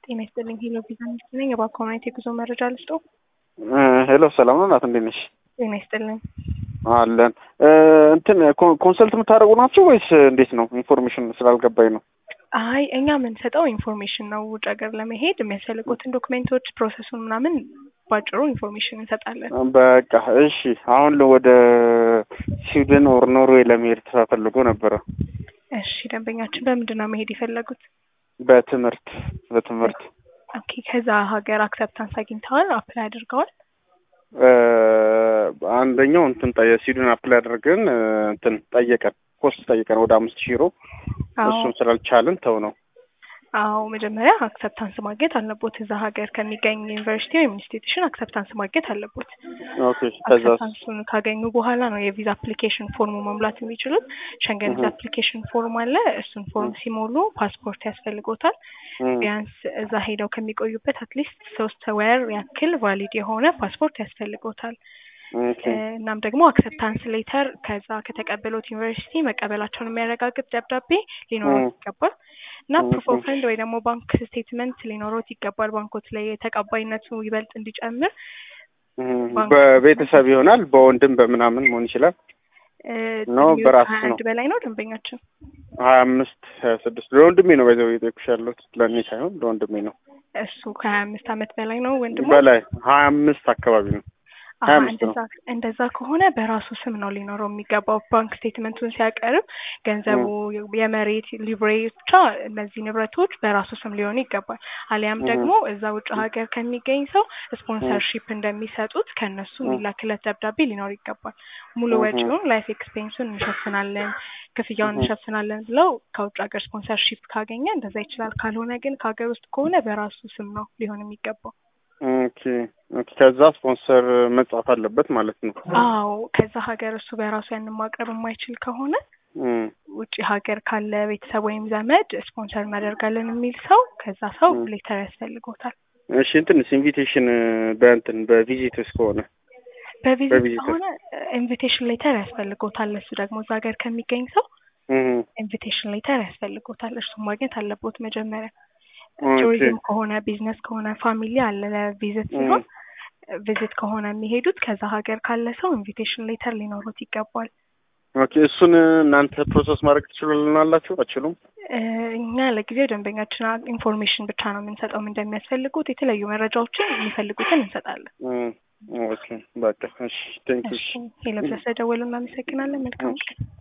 ጤና ይስጥልኝ። ሄሎ ቪዛ ሚኒስትር ነኝ። የባንክ ኮሚኒቲ የጉዞ መረጃ ልስጦ። ሄሎ ሰላም ነው ናት፣ እንዴት ነሽ? ጤና ይስጥልኝ። አለን እንትን ኮንሰልት የምታደርጉ ናቸው ወይስ እንዴት ነው? ኢንፎርሜሽን ስላልገባኝ ነው። አይ እኛ የምንሰጠው ኢንፎርሜሽን ነው። ውጭ ሀገር ለመሄድ የሚያስፈልጉትን ዶክሜንቶች፣ ፕሮሰሱን ምናምን ባጭሩ ኢንፎርሜሽን እንሰጣለን። በቃ እሺ። አሁን ወደ ስዊድን ኦር ኖርዌይ ለመሄድ ተፈልጎ ነበረ። እሺ ደንበኛችን በምንድን ነው መሄድ የፈለጉት? በትምህርት በትምህርት ኦኬ። ከዛ ሀገር አክሰፕታንስ አግኝተዋል? አፕላይ አድርገዋል? አንደኛው እንትን የስዊድን አፕላይ አድርገን እንትን ጠየቀን፣ ኮስት ጠየቀን ወደ አምስት ሺህ ዩሮ እሱን ስላልቻልን ተው ነው። አዎ መጀመሪያ አክሰፕታንስ ማግኘት አለቦት። እዛ ሀገር ከሚገኝ ዩኒቨርሲቲ ወይም ኢንስቲትዩሽን አክሰፕታንስ ማግኘት አለቦት። ኦኬ ከዛ አክሰፕታንሱን ካገኙ በኋላ ነው የቪዛ አፕሊኬሽን ፎርሙ መሙላት የሚችሉት። ሸንገን ቪዛ አፕሊኬሽን ፎርም አለ። እሱን ፎርም ሲሞሉ ፓስፖርት ያስፈልጎታል። ቢያንስ እዛ ሄደው ከሚቆዩበት አትሊስት ሶስት ወር ያክል ቫሊድ የሆነ ፓስፖርት ያስፈልጎታል። እናም ደግሞ አክሰፕታንስ ሌተር ከዛ ከተቀበሉት ዩኒቨርሲቲ መቀበላቸውን የሚያረጋግጥ ደብዳቤ ሊኖረው ይገባል እና ፕሩፍ ኦፍ ፈንድ ወይ ደግሞ ባንክ ስቴትመንት ሊኖሮት ይገባል። ባንኮች ላይ ተቀባይነቱ ይበልጥ እንዲጨምር በቤተሰብ ይሆናል፣ በወንድም በምናምን መሆን ይችላል። ኖ በራሱ ነው። አንድ በላይ ነው ደንበኛችን ሀያ አምስት ሀያ ስድስት ለወንድሜ ነው በዛው የጠየኩሽ ያለሁት ለእኔ ሳይሆን ለወንድሜ ነው። እሱ ከሀያ አምስት አመት በላይ ነው ወንድሙ በላይ ሀያ አምስት አካባቢ ነው። እንደዛ እንደዛ ከሆነ በራሱ ስም ነው ሊኖረው የሚገባው። ባንክ ስቴትመንቱን ሲያቀርብ ገንዘቡ የመሬት ሊብሬ ብቻ እነዚህ ንብረቶች በራሱ ስም ሊሆኑ ይገባል። አሊያም ደግሞ እዛ ውጭ ሀገር ከሚገኝ ሰው ስፖንሰርሺፕ እንደሚሰጡት ከእነሱ የሚላክለት ደብዳቤ ሊኖር ይገባል። ሙሉ ወጪውን ላይፍ ኤክስፔንሱን እንሸፍናለን፣ ክፍያውን እንሸፍናለን ብለው ከውጭ ሀገር ስፖንሰርሺፕ ካገኘ እንደዛ ይችላል። ካልሆነ ግን ከሀገር ውስጥ ከሆነ በራሱ ስም ነው ሊሆን የሚገባው። ኦኬ ኦኬ። ከዛ ስፖንሰር መጻፍ አለበት ማለት ነው። አዎ ከዛ ሀገር እሱ በራሱ ያንን ማቅረብ የማይችል ከሆነ ውጭ ሀገር ካለ ቤተሰብ ወይም ዘመድ ስፖንሰር እናደርጋለን የሚል ሰው ከዛ ሰው ሌተር ያስፈልጎታል። እሺ እንትንስ ኢንቪቴሽን በእንትን በቪዚትስ ከሆነ በቪዚት ከሆነ ኢንቪቴሽን ሌተር ያስፈልጎታል። እሱ ደግሞ እዛ ሀገር ከሚገኝ ሰው ኢንቪቴሽን ሌተር ያስፈልጎታል። እርሱም ማግኘት አለቦት መጀመሪያ ቱሪዝም ከሆነ ቢዝነስ ከሆነ ፋሚሊ አለ ለቪዚት ሲሆን ቪዚት ከሆነ የሚሄዱት ከዛ ሀገር ካለ ሰው ኢንቪቴሽን ሌተር ሊኖሩት ይገባል። ኦኬ እሱን እናንተ ፕሮሰስ ማድረግ ትችላላችሁ? አችሉም? እኛ ለጊዜው ደንበኛችን ኢንፎርሜሽን ብቻ ነው የምንሰጠው። እንደሚያስፈልጉት የተለያዩ መረጃዎችን የሚፈልጉትን እንሰጣለን። ኦኬ በቃ እሺ፣ ቴንክ ዩ። ሄሎ፣ ስለደወሉ እናመሰግናለን። መልካም ቀን።